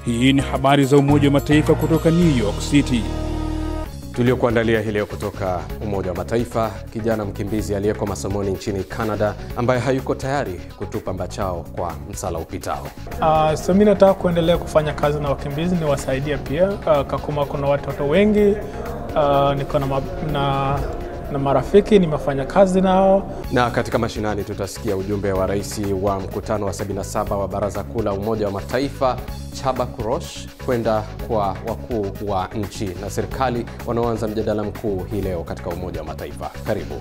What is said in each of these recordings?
Hii ni habari za Umoja wa Mataifa kutoka New York City. Tuliokuandalia hii leo kutoka Umoja wa Mataifa: kijana mkimbizi aliyeko masomoni nchini Canada ambaye hayuko tayari kutupa mbachao kwa msala upitao. Uh, so mi nataka kuendelea kufanya kazi na wakimbizi niwasaidie pia. Uh, Kakuma kuna watoto wengi uh, niko na, ma na, na marafiki nimefanya kazi nao. Na katika mashinani tutasikia ujumbe wa rais wa mkutano wa 77 wa Baraza Kuu la Umoja wa Mataifa Chaba Kurosh kwenda kwa wakuu wa nchi na serikali wanaoanza mjadala mkuu hii leo katika Umoja wa Mataifa. Karibu.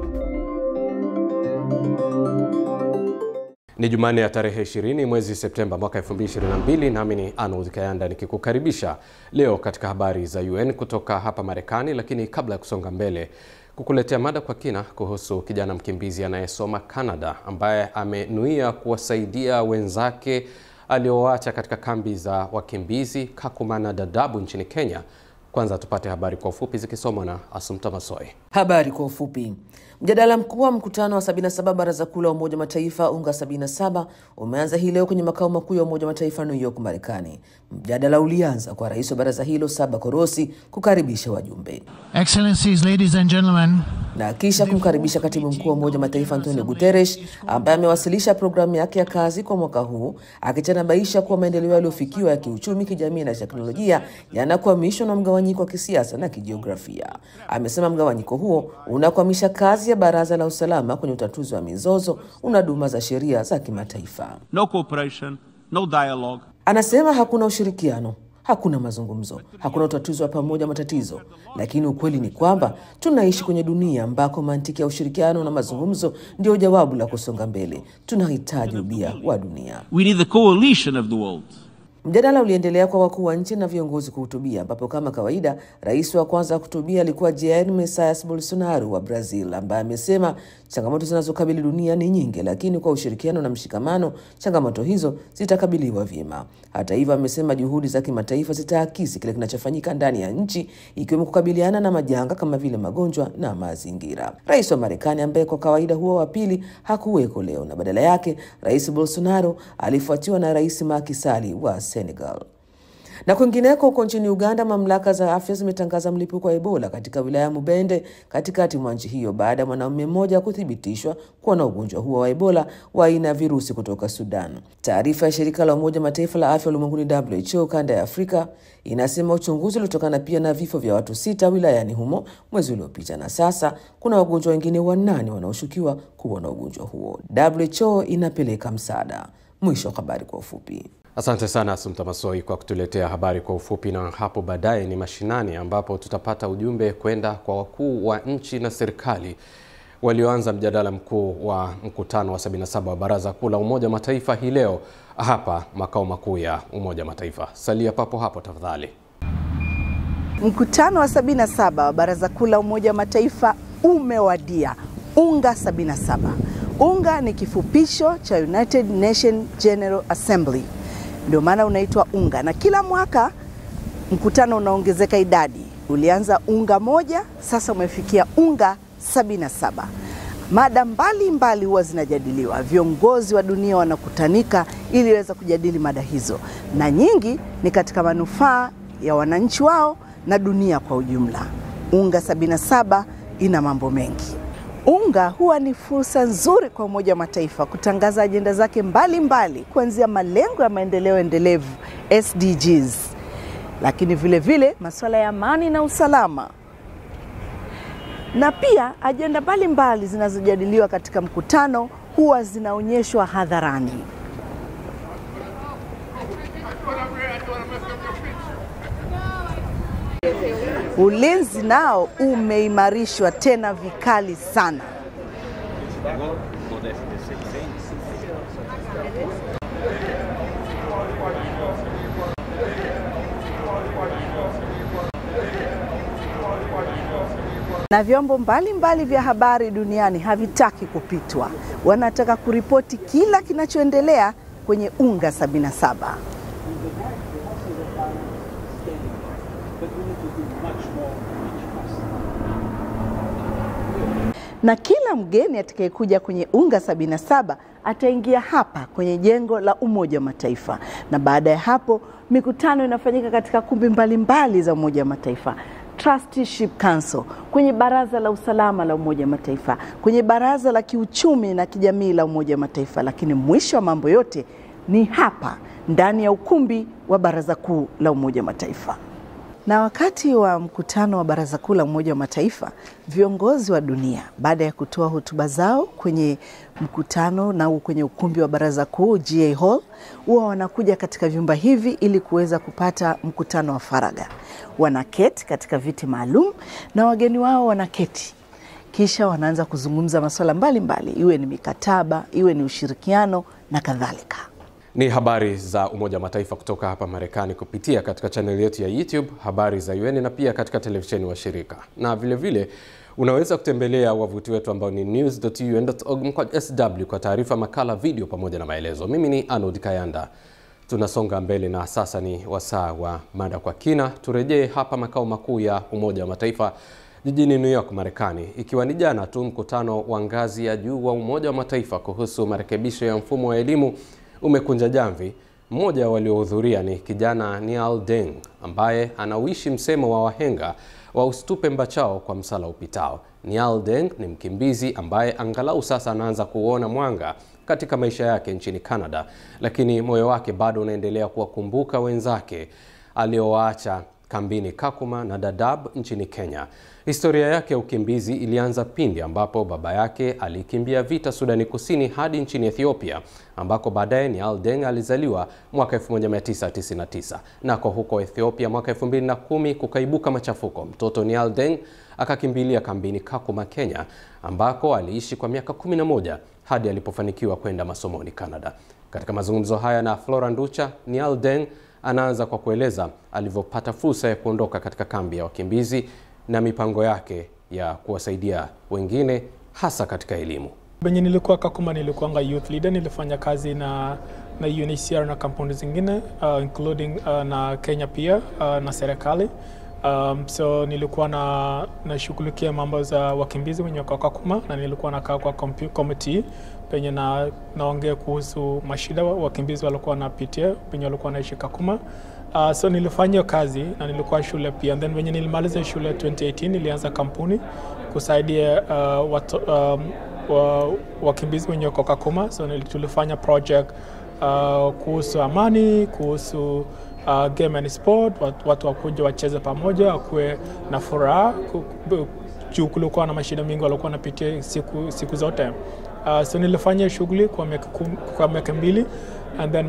Ni Jumanne ya tarehe 20 mwezi Septemba mwaka 2022, nami ni Arnold Kayanda nikikukaribisha leo katika habari za UN kutoka hapa Marekani. Lakini kabla ya kusonga mbele kukuletea mada kwa kina kuhusu kijana mkimbizi anayesoma Canada ambaye amenuia kuwasaidia wenzake alioacha katika kambi za wakimbizi Kakuma na Dadaab nchini Kenya. Kwanza tupate habari kwa ufupi zikisomwa na Asumta Masoi. Habari kwa ufupi. Mjadala mkuu wa mkutano wa 77 Baraza Kuu la Umoja wa Mataifa UNGA 77 umeanza hii leo kwenye makao makuu ya Umoja wa Mataifa New York, Marekani. Mjadala ulianza kwa rais wa baraza hilo Saba Korosi kukaribisha wajumbe Excellencies, ladies and gentlemen, na kisha kumkaribisha katibu mkuu wa Umoja wa Mataifa Antonio Guterres ambaye amewasilisha programu yake ya kazi kwa mwaka huu akitanabaisha kuwa maendeleo yaliyofikiwa ya kiuchumi, kijamii na teknolojia yanakwamishwa na mgawanyiko wa kisiasa na kijiografia. Amesema mgawanyiko huo unakwamisha kazi ya Baraza la Usalama kwenye utatuzi wa mizozo, unaduma za sheria za kimataifa. no cooperation, no dialogue. Anasema hakuna ushirikiano, hakuna mazungumzo, hakuna utatuzi wa pamoja matatizo. Lakini ukweli ni kwamba tunaishi kwenye dunia ambako mantiki ya ushirikiano na mazungumzo ndio jawabu la kusonga mbele. Tunahitaji ubia wa dunia. We need the coalition of the world. Mjadala uliendelea kwa wakuu wa nchi na viongozi kuhutubia, ambapo kama kawaida rais wa kwanza kuhutubia alikuwa Jair Messias Bolsonaro wa Brazil, ambaye amesema changamoto zinazokabili dunia ni nyingi, lakini kwa ushirikiano na mshikamano changamoto hizo zitakabiliwa vyema. Hata hivyo, amesema juhudi za kimataifa zitaakisi kile kinachofanyika ndani ya nchi, ikiwemo kukabiliana na majanga kama vile magonjwa na mazingira. Rais wa Marekani ambaye kwa kawaida huwa wa pili hakuweko leo, na badala yake rais Bolsonaro alifuatiwa na rais Macky Sall wa Senegal. Na kwingineko huko nchini Uganda, mamlaka za afya zimetangaza mlipuko wa Ebola katika wilaya ya Mubende katikati mwa nchi hiyo baada ya mwanaume mmoja kuthibitishwa kuwa na ugonjwa huo wa Ebola wa aina ya virusi kutoka Sudan. Taarifa ya shirika la Umoja Mataifa la afya ulimwenguni WHO kanda ya Afrika inasema uchunguzi uliotokana pia na vifo vya watu sita wilayani humo mwezi uliopita, na sasa kuna wagonjwa wengine wanane wanaoshukiwa kuwa na ugonjwa huo. WHO inapeleka msaada. Mwisho wa habari kwa ufupi. Asante sana Asumta Masoi kwa kutuletea habari kwa ufupi, na hapo baadaye ni mashinani, ambapo tutapata ujumbe kwenda kwa wakuu wa nchi na serikali walioanza mjadala mkuu wa mkutano wa 77 wa Baraza Kuu la Umoja wa Mataifa hii leo hapa makao makuu ya Umoja wa Mataifa. Salia papo hapo tafadhali. Mkutano wa 77 wa Baraza Kuu la Umoja wa Mataifa umewadia. UNGA 77. UNGA ni kifupisho cha United Nations General Assembly, ndio maana unaitwa UNGA, na kila mwaka mkutano unaongezeka idadi. Ulianza UNGA moja, sasa umefikia UNGA 77. Mada mbalimbali huwa zinajadiliwa, viongozi wa dunia wanakutanika ili waweza kujadili mada hizo, na nyingi ni katika manufaa ya wananchi wao na dunia kwa ujumla. UNGA 77 ina mambo mengi. UNGA huwa ni fursa nzuri kwa Umoja wa Mataifa kutangaza ajenda zake mbalimbali kuanzia malengo ya maendeleo endelevu SDGs, lakini vile vile masuala ya amani na usalama, na pia ajenda mbalimbali zinazojadiliwa katika mkutano huwa zinaonyeshwa hadharani. Ulinzi nao umeimarishwa tena vikali sana. Na vyombo mbalimbali vya habari duniani havitaki kupitwa, wanataka kuripoti kila kinachoendelea kwenye UNGA 77. na kila mgeni atakayekuja kwenye UNGA 77 ataingia hapa kwenye jengo la Umoja wa Mataifa, na baada ya hapo mikutano inafanyika katika kumbi mbalimbali za Umoja wa Mataifa. Trusteeship Council, kwenye Baraza la Usalama la Umoja wa Mataifa, kwenye Baraza la Kiuchumi na Kijamii la Umoja wa Mataifa, lakini mwisho wa mambo yote ni hapa ndani ya ukumbi wa Baraza Kuu la Umoja wa Mataifa. Na wakati wa mkutano wa Baraza Kuu la Umoja wa Mataifa, viongozi wa dunia baada ya kutoa hotuba zao kwenye mkutano na kwenye ukumbi wa Baraza Kuu GA Hall, huwa wanakuja katika vyumba hivi ili kuweza kupata mkutano wa faragha. Wanaketi katika viti maalum na wageni wao wanaketi, kisha wanaanza kuzungumza masuala mbalimbali, iwe ni mikataba, iwe ni ushirikiano na kadhalika. Ni habari za Umoja wa Mataifa kutoka hapa Marekani kupitia katika chaneli yetu ya YouTube habari za UN na pia katika televisheni wa shirika, na vilevile vile, unaweza kutembelea wavuti wetu ambao ni news.un.org kwa sw kwa taarifa, makala, video pamoja na maelezo. Mimi ni Arnold Kayanda. Tunasonga mbele na sasa ni wasaa wa mada kwa kina. Turejee hapa makao makuu ya Umoja wa Mataifa jijini New York, Marekani, ikiwa ni jana tu mkutano wa ngazi ya juu wa Umoja wa Mataifa kuhusu marekebisho ya mfumo wa elimu umekunja jamvi. Mmoja waliohudhuria ni kijana Niall Deng ambaye anauishi msemo wa wahenga wa usitupe mbachao kwa msala upitao. Niall Deng ni mkimbizi ambaye angalau sasa anaanza kuona mwanga katika maisha yake nchini Canada, lakini moyo wake bado unaendelea kuwakumbuka wenzake aliowaacha kambini Kakuma na Dadaab nchini Kenya. Historia yake ya ukimbizi ilianza pindi ambapo baba yake alikimbia vita Sudani Kusini hadi nchini Ethiopia ambako baadaye Niall Deng alizaliwa mwaka 1999. Nako huko Ethiopia mwaka 2010 kukaibuka machafuko. Mtoto Niall Deng akakimbilia kambini Kakuma, Kenya ambako aliishi kwa miaka 11 hadi alipofanikiwa kwenda masomoni Canada. Katika mazungumzo haya na Flora Nducha, Niall Deng anaanza kwa kueleza alivyopata fursa ya kuondoka katika kambi ya wakimbizi na mipango yake ya kuwasaidia wengine hasa katika elimu. Benye nilikuwa Kakuma, nilikuwanga youth leader, nilifanya kazi na na UNHCR na kampuni zingine uh, including uh, na Kenya pia uh, na serikali um, so nilikuwa na nashughulikia mambo za wakimbizi wenye wako Kakuma na nilikuwa nakaa kwa committee penye na naongea kuhusu mashida wakimbizi walikuwa wanapitia penye walikuwa wanaishi Kakuma. Uh, so nilifanya kazi na nilikuwa shule pia and then wenye nilimaliza shule 2018 nilianza kampuni kusaidia uh, watu, um, wa, wakimbizi wenye wako Kakuma. So tulifanya project uh, kuhusu amani, kuhusu uh, game and sport, watu, watu wakuja wacheze pamoja, wakuwe na furaha juu kulikuwa na mashida mingi walikuwa wanapitia siku, siku zote. Uh, so nilifanya shughuli kwa miaka kwa miaka mbili and then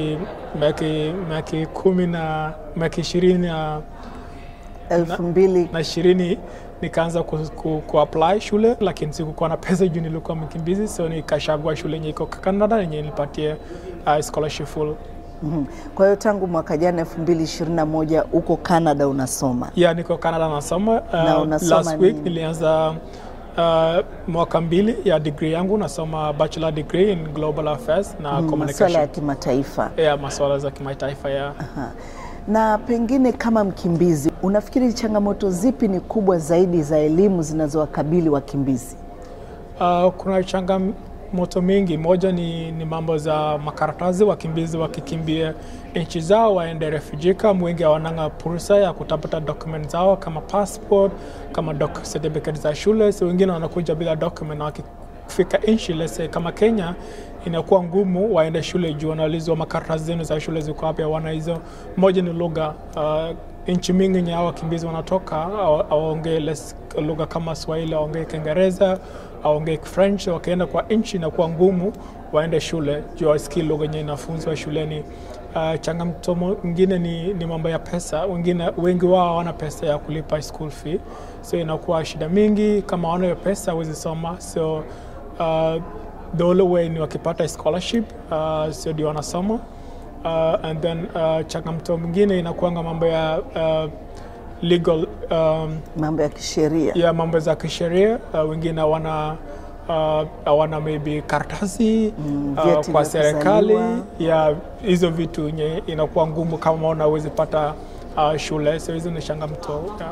miaka kumi na miaka ishirini na elfu mbili na ishirini nikaanza ku, ku, ku apply shule, lakini sikukuwa na pesa juu nilikuwa mkimbizi, so nikachagua shule yenye iko Canada yenye nilipatia uh, scholarship full. Mm -hmm. Kwa hiyo tangu mwaka jana 2021 uko Canada unasoma? Yeah, niko Canada nasoma. Uh, na unasoma last week nini? nilianza uh, mwaka mbili ya degree yangu nasoma bachelor degree in global affairs na Mm, communication. masuala ya kimataifa. Yeah, masuala za kimataifa ya Aha. Na pengine kama mkimbizi, unafikiri changamoto zipi ni kubwa zaidi za elimu zinazowakabili wakimbizi? Uh, kuna changamoto mingi. Moja ni, ni mambo za makaratasi. Wakimbizi wakikimbia nchi zao waende refugee camp, wengi hawananga fursa ya kutafuta document zao kama passport, kama doc certificate za shule. So wengine wanakuja bila document na wakifika nchi let's say kama Kenya inakuwa ngumu waende shule juu wanaulizwa makaratasi zenu za shule ziko wapi, hawana hizo. Moja ni lugha uh, nchi mingi nye hao wakimbizi wanatoka hawa- hawaongee less lugha kama Swahili, hawaongee Kiingereza, hawaongee French. Wakienda kwa nchi inakuwa ngumu waende shule juu wasikii lugha yenye inafunzwa shuleni. Uh, changamoto mwingine ni, ni mambo ya pesa. Wengine wengi wao hawana pesa ya kulipa school fee, so inakuwa shida mingi. Kama hawana hiyo pesa hawezi soma, so uh, the only way ni wakipata scholarship uh, sio ndio wanasoma uh, and then uh, changamoto mwingine inakuanga mambo ya uh, legal um, Mambo ya kisheria. ya mambo za kisheria uh, wengine hawana uh, hawana maybe karatasi Mm, uh, vyeti kwa vya serikali kuzaliwa. ya hizo vitu yenye inakuwa ngumu kama unawezi pata uh, shule, so hizo ni changamoto yeah.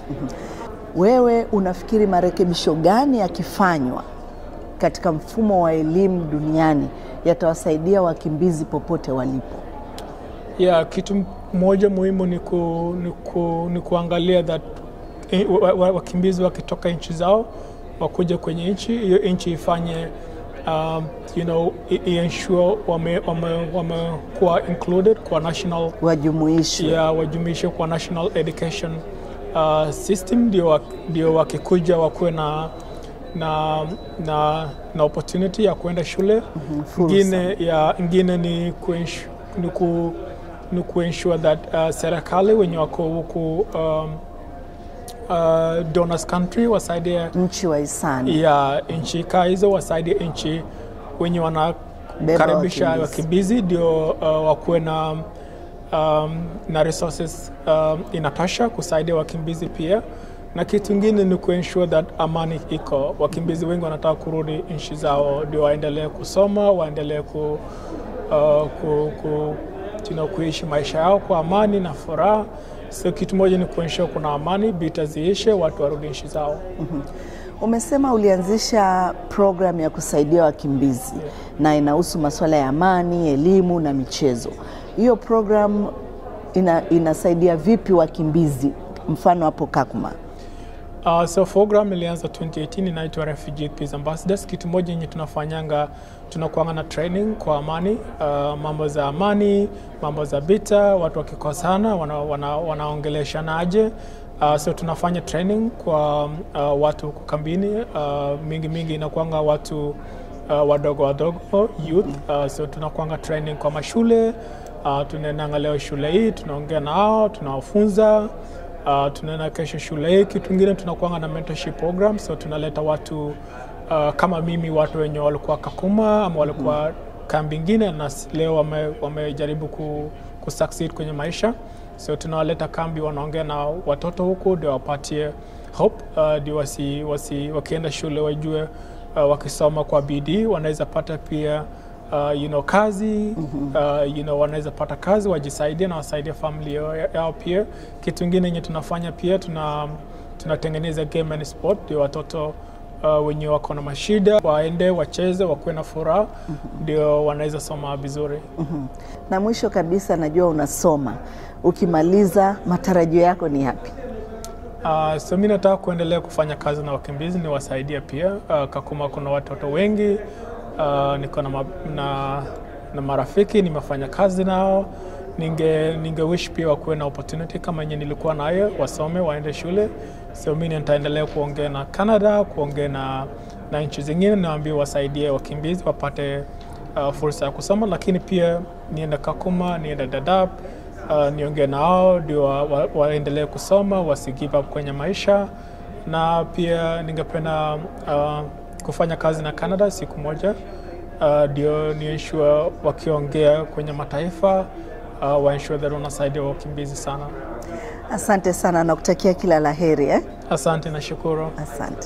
Wewe unafikiri marekebisho gani yakifanywa katika mfumo wa elimu duniani yatawasaidia wakimbizi popote walipo? Yeah, kitu moja muhimu ni, ku, ni, ku, ni kuangalia that eh, wa- wa- wakimbizi wakitoka nchi zao wakuja kwenye nchi hiyo nchi ifanye um, you know, i- i- ensure wamekuwa wame, wamekuwa included kwa national Wajumuishwe. ya wajumuishe kwa national education uh, system ndio wa- ndio wakikuja wakuwe na na, na, na opportunity ya kuenda shule fursa. ingine ya ingine ni kuensure, ni ku, ni kuensure that uh, serikali wenye wako huku um, uh, donors country wasaidie Nchi wa hisani. ya nchi kaa hizo wasaidie nchi wenye wanakaribisha wakimbizi. wakimbizi ndio uh, wakuwe na um, na resources um, inatosha kusaidia wakimbizi pia na kitu ingine ni kuensure that amani iko. Wakimbizi wengi wanataka kurudi nchi zao ndio waendelee kusoma, waendelee ku, uh, ku, ku, you know, kuishi maisha yao kwa amani na furaha. So kitu moja ni kuensure kuna amani, vita ziishe, watu warudi nchi zao. Umesema ulianzisha program ya kusaidia wakimbizi na inahusu masuala ya amani, elimu na michezo. Hiyo program ina, inasaidia vipi wakimbizi, mfano hapo Kakuma? Uh, so program ilianza 2018 inaitwa Refugee Peace Ambassadors. Kitu moja yenye tunafanyanga tunakuanga na training kwa amani, uh, mambo za amani, mambo za vita, watu wakikosana wana, wana, wanaongeleshanaje. Uh, so tunafanya training kwa uh, watu huku kambini. Uh, mingi mingi inakuanga watu uh, wadogo wadogo youth. Uh, so tunakuanga training kwa mashule uh, tunaendanga leo shule hii, tunaongea nao, tunawafunza Uh, tunaenda kesho shule hii. Kitu kingine tunakuanga na mentorship program, so tunaleta watu uh, kama mimi, watu wenye walikuwa Kakuma ama walikuwa kambi ingine na s- leo wame- wamejaribu ku, ku succeed kwenye maisha, so tunawaleta kambi, wanaongea na watoto huku ndio wapatie hope uh, ndio wasi, wasi, wakienda shule wajue uh, wakisoma kwa bidii wanaweza pata pia uh, you know, kazi uh, you know, wanaweza pata kazi wajisaidie na wasaidie familia yao- yao pia. Kitu ingine yenye tunafanya pia tuna tunatengeneza game and sport ndio watoto uh, wenye wako na mashida waende wacheze wakuwe na furaha ndio wanaweza soma vizuri. Na mwisho kabisa, najua unasoma, ukimaliza matarajio yako ni yapi? Uh, so mi nataka kuendelea kufanya kazi na wakimbizi niwasaidie pia. Uh, Kakuma kuna watoto wengi uh, niko na, ma, na, na marafiki nimefanya kazi nao. Ninge, ninge wish pia wakuwe na opportunity kama yenye nilikuwa nayo, wasome waende shule. So mi nitaendelea kuongea na Canada, kuongea na, na nchi zingine, naambia wasaidie wakimbizi wapate uh, fursa ya kusoma, lakini pia niende Kakuma, niende Dadaab uh, niongee nao ndio wa- wa- waendelee kusoma wasi give up kwenye maisha, na pia ningependa uh, kufanya kazi na Canada siku moja uh, ndio ni ensure wakiongea kwenye mataifa uh, wa ensure that wanasaidia wakimbizi sana. Asante sana na kutakia kila la heri eh? Asante na shukuru. Asante.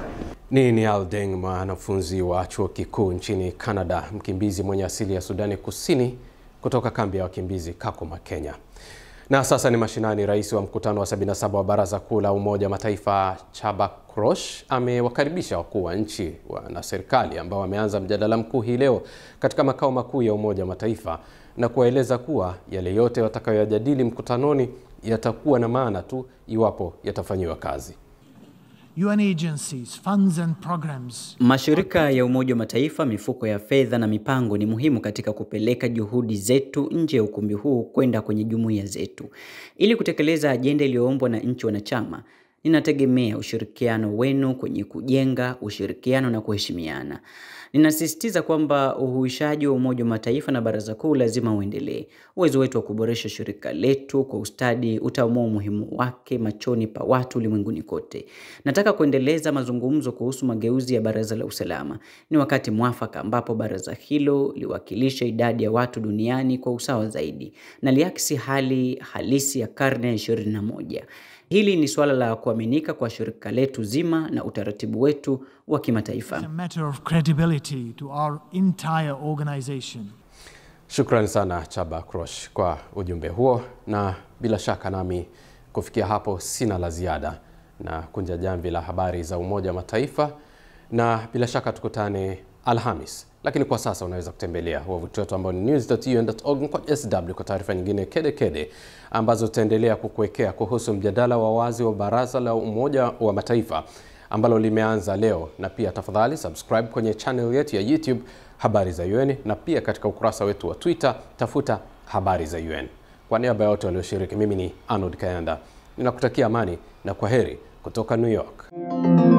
Ni Niall Deng, mwanafunzi wa chuo kikuu nchini Canada, mkimbizi mwenye asili ya Sudani Kusini kutoka kambi ya wakimbizi Kakuma, Kenya. Na sasa ni mashinani. Rais wa mkutano wa 77 wa Baraza Kuu la Umoja wa Mataifa Chaba Krosh amewakaribisha wakuu wa nchi wa- na serikali ambao wameanza mjadala mkuu hii leo katika makao makuu ya Umoja wa Mataifa na kuwaeleza kuwa yale yote watakayoyajadili mkutanoni yatakuwa na maana tu iwapo yatafanyiwa kazi. UN agencies, funds and programs Mashirika ya Umoja wa Mataifa, mifuko ya fedha na mipango ni muhimu katika kupeleka juhudi zetu nje ya ukumbi huu kwenda kwenye jumuiya zetu. Ili kutekeleza ajenda iliyoombwa na nchi wanachama, ninategemea ushirikiano wenu kwenye kujenga ushirikiano na kuheshimiana. Ninasisitiza kwamba uhuishaji wa Umoja wa Mataifa na Baraza Kuu lazima uendelee. Uwezo wetu wa kuboresha shirika letu kwa ustadi utaamua umuhimu wake machoni pa watu ulimwenguni kote. Nataka kuendeleza mazungumzo kuhusu mageuzi ya Baraza la Usalama. Ni wakati mwafaka ambapo baraza hilo liwakilishe idadi ya watu duniani kwa usawa zaidi na liakisi hali halisi ya karne ya 21. Hili ni suala la kuaminika kwa shirika letu zima na utaratibu wetu wa kimataifa. It's a matter of credibility to our entire organization. Shukrani sana Chaba Krosh kwa ujumbe huo, na bila shaka nami kufikia hapo sina la ziada na kunja jamvi la habari za Umoja wa Mataifa, na bila shaka tukutane Alhamis Lakini kwa sasa unaweza kutembelea wavuti wetu ambao ni news.un.org kwa sw kwa taarifa nyingine kede kede ambazo tutaendelea kukuwekea kuhusu mjadala wa wazi wa Baraza la Umoja wa Mataifa ambalo limeanza leo, na pia tafadhali subscribe kwenye channel yetu ya YouTube Habari za UN, na pia katika ukurasa wetu wa Twitter tafuta Habari za UN. Kwa niaba ya wote walioshiriki, mimi ni Arnold Kayanda ninakutakia amani na kwa heri kutoka New York.